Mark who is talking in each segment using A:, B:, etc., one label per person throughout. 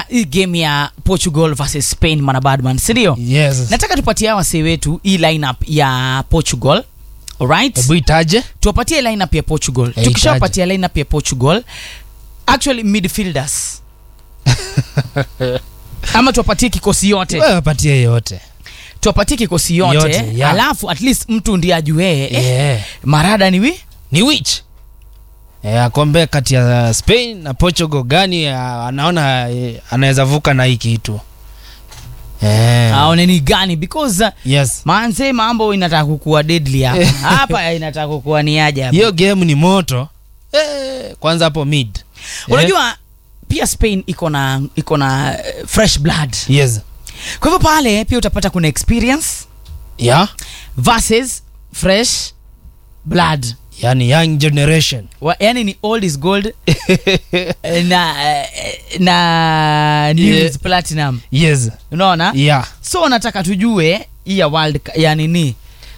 A: hii game ya portugal versus spain manabadman sindio
B: yes
A: nataka tupatie hawa wasee wetu hii lineup ya portugal alright
B: hebu itaje
A: tuwapatie lineup ya portugal
B: Eh,
A: tukishawapatia lineup ya portugal actually midfielders ama tuwapatie kikosi yote
B: wewe wapatie yote
A: tuwapatie kikosi yote,
B: Yote, yeah.
A: alafu at least mtu ndiye ajuee eh,
B: yeah.
A: marada ni wi
B: ni which Eh, akombe kati ya spain na portugal gani ah, anaona eh, anaweza vuka na hii kitu eh.
A: aone ni gani because uh,
B: yes
A: manze mambo inataka kukuwa deadly hapa hapa inataka kukuwa ni aje hapa
B: hiyo game ni moto eh, kwanza hapo mid
A: unajua pia spain iko na iko na eh, fresh blood
B: eh, yes
A: kwa hivyo pale pia utapata kuna experience
B: yeah
A: versus fresh blood
B: yani young generation
A: Wa, yani ni old is gold eh, na eh, na new
B: Yeah.
A: is platinum
B: yes
A: unaona
B: yeah
A: so nataka tujue hii ya world Cu- ya nini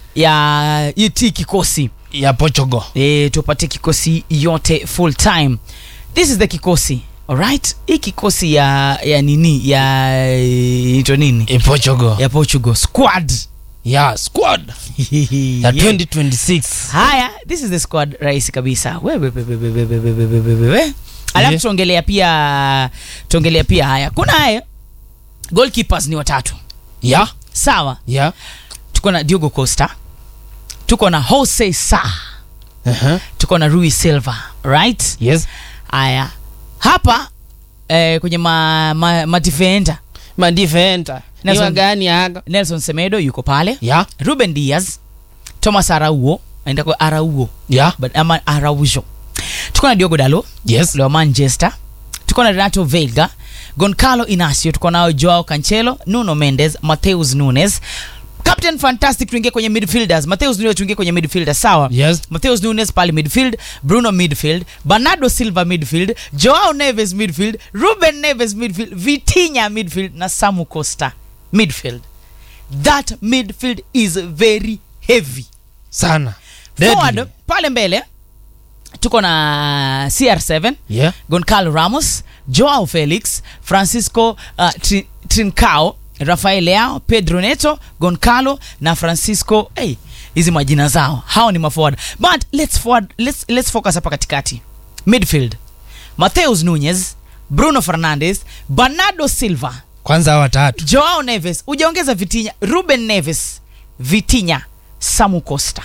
A: ya hii ti kikosi
B: ya portugal
A: e, tupatie kikosi yote full time this is the kikosi alright hii kikosi ya ya nini ya eh, ito nini
B: e portugal
A: ya portugal squad
B: yeah squad ya
A: Yeah.
B: 2026
A: haya this is the squad rahisi kabisa We, we, we, we, we, we, we, we, we, we, we, we. alafu
B: Yeah.
A: tuongelea pia tuongelea pia haya kuna haya goalkeepers ni watatu
B: yeah
A: sawa
B: yeah
A: tuko na diogo costa tuko na jose sa
B: uh-huh.
A: tuko na rui silva right
B: yes
A: haya hapa eh, kwenye ma, ma, madifenda
B: madifenda
A: Nelson-
B: iwa gani aga
A: nelson semedo yuko pale
B: yeah
A: ruben diaz thomas arauo aenda kwa arauo
B: yeah
A: but ama araujo tuko na diogo dalo
B: yes
A: wa manchester tuko na renato veiga goncalo inacio tuko nao joao cancelo nuno mendes mateus nunes captain fantastic tuingie kwenye midfielders mateus nunes tuingie kwenye midfielders sawa
B: yes
A: Mateus Nunes pale midfield, Bruno midfield, Bernardo Silva midfield, Joao Neves midfield, Ruben Neves midfield, Vitinha midfield na Samu Costa midfield. That midfield is very heavy.
B: sana
A: Forward
B: Deadly.
A: pale mbele tuko na CR7,
B: yeah
A: Goncalo Ramos, Joao Felix, Francisco uh, Tri Trincao, Rafael Leao, Pedro Neto, Goncalo na Francisco hey, hizi majina zao hao ni maforward but let's forward, let's, let's focus hapa katikati midfield Mateus Nunez, Bruno Fernandes, Bernardo Silva,
B: kwanza hawa watatu
A: Joao Neves, ujaongeza Vitinha, Ruben Neves, Vitinha, Samu Costa.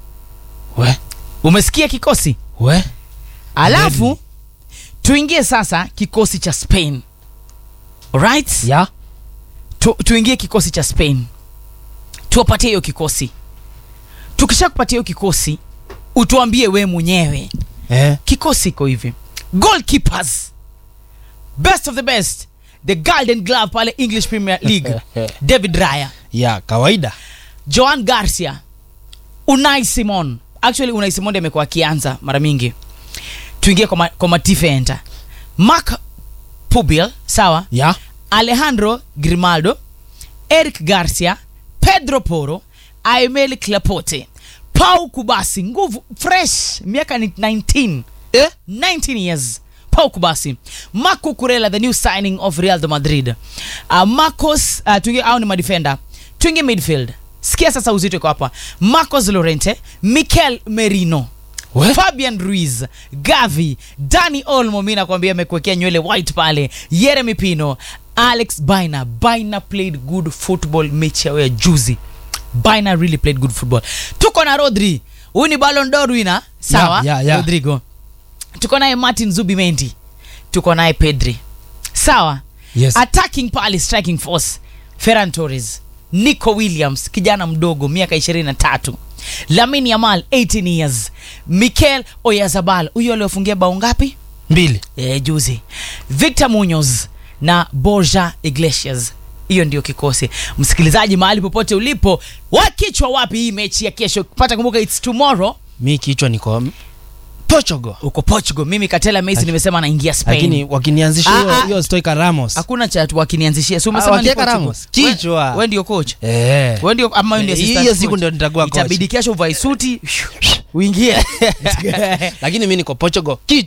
B: we
A: Umesikia kikosi?
B: we
A: alafu tuingie sasa kikosi cha spain right
B: yeah
A: tu, tuingie kikosi cha spain tuwapatie hiyo kikosi tukisha kupatia hiyo kikosi utuambie we mwenyewe
B: eh
A: kikosi iko hivi goalkeepers best of the best the golden glove pale english premier league david raya
B: yeah kawaida
A: joan garcia unai simon actually unai simon ndiye amekuwa akianza mara mingi tuingie kwa, ma, kwa matifenda mark pubil sawa
B: yeah
A: alejandro grimaldo eric garcia pedro poro aemel clapote pau kubasi nguvu fresh miaka ni 19
B: eh
A: 19 years pau kubasi marco kurela the new signing of real de madrid uh, marcos uh, tuingie au ni madefender tuingie midfield sikia sasa uzito iko hapa marcos lorente mikel merino
B: We?
A: fabian ruiz gavi dani olmo mi nakwambia amekuwekea nywele white pale yeremy pino alex bina bina played good football mechi yao ya juzi bina really played good football tuko na rodri huyu ni ballon d'or winner sawa
B: Yeah, yeah, yeah.
A: rodrigo tuko naye martin zubimendi tuko naye pedri sawa
B: yes
A: attacking pale striking force ferran torres nico williams kijana mdogo miaka 23 lamin yamal 18 years mikel oyazabal huyo aliofungia bao ngapi
B: mbili
A: e, juzi victor munoz na borja iglesias hiyo ndio kikosi msikilizaji mahali popote ulipo wakichwa wapi hii mechi ya kesho pata kumbuka its tomorrow
B: mi kichwa niko portugal
A: uko portugal mimi katela messi nimesema anaingia spain
B: lakini wakinianzisha
A: Ah,
B: hiyo
A: ah.
B: hiyo stoika ramos
A: hakuna cha tu wakinianzishia si
B: Ah,
A: umesema ni
B: wakiweka
A: Portugal.
B: Ramos.
A: We-
B: Kichwa.
A: we ndio coach
B: eh
A: we ndio ama wewe ndio
B: Eh,
A: assistant
B: hiyo siku
A: coach.
B: ndio nitakuwa coach.
A: itabidi kesho uvae suti uingie
B: lakini mi niko portugal kichwa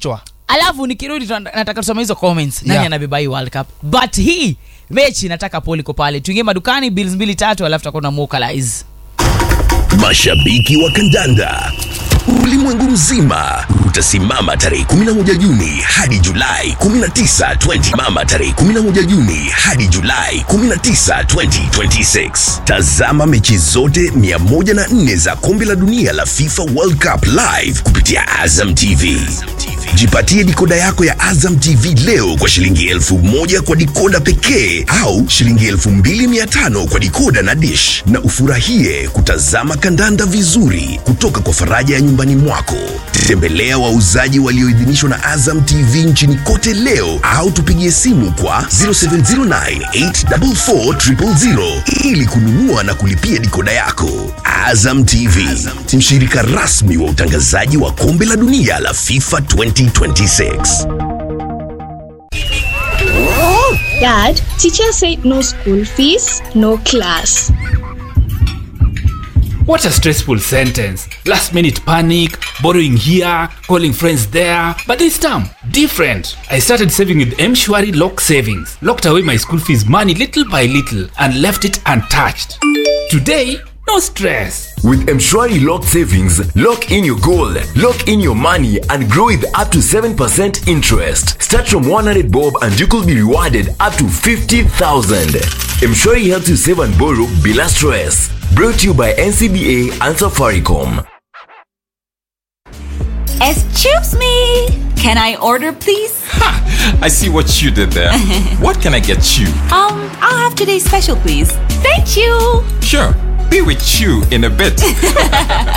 A: alafu nikirudi tuna- nataka tusome hizo comments nani
B: Yeah.
A: anabeba hii world cup but hii mechi nataka poliko pale tuingie madukani bills mbili tatu alafu tutakuwa na mukalize
C: Mashabiki wa kandanda ulimwengu mzima utasimama tarehe 11 Juni hadi Julai 19, 20 mama tarehe 11 Juni hadi Julai 19, 2026. Tazama mechi zote 104 za kombe la dunia la FIFA World Cup live kupitia Azam TV. Jipatie dikoda yako ya Azam TV leo kwa shilingi elfu moja kwa dikoda pekee au shilingi elfu mbili mia tano kwa dikoda na dish, na ufurahie kutazama kandanda vizuri kutoka kwa faraja ya nyumbani mwako. Tembelea wauzaji walioidhinishwa na Azam TV nchini kote leo au tupigie simu kwa 0709844000 ili kununua na kulipia dikoda yako. Azam TV, mshirika rasmi wa utangazaji wa kombe la dunia la FIFA 2026.
D: Dad, teacher said no school fees, no class.
E: What a stressful sentence. Last minute panic, borrowing here, calling friends there. But this time, different. I started saving with Mshwari Lock Savings. Locked away my school fees money little by little and left it untouched. Today, no stress.
F: With Mshwari Lock Savings, lock in your goal, lock in your money, and grow with up to 7% interest. Start from 100 bob and you could be rewarded up to 50,000. Mshwari helps you save and borrow bila stress. Brought to you by NCBA and Safaricom.
G: Excuse me. Can I order, please?
H: I see what you did there. what can I get you?
G: Um, I'll have today's special, please. Thank you.
H: Sure, be with you in a bit.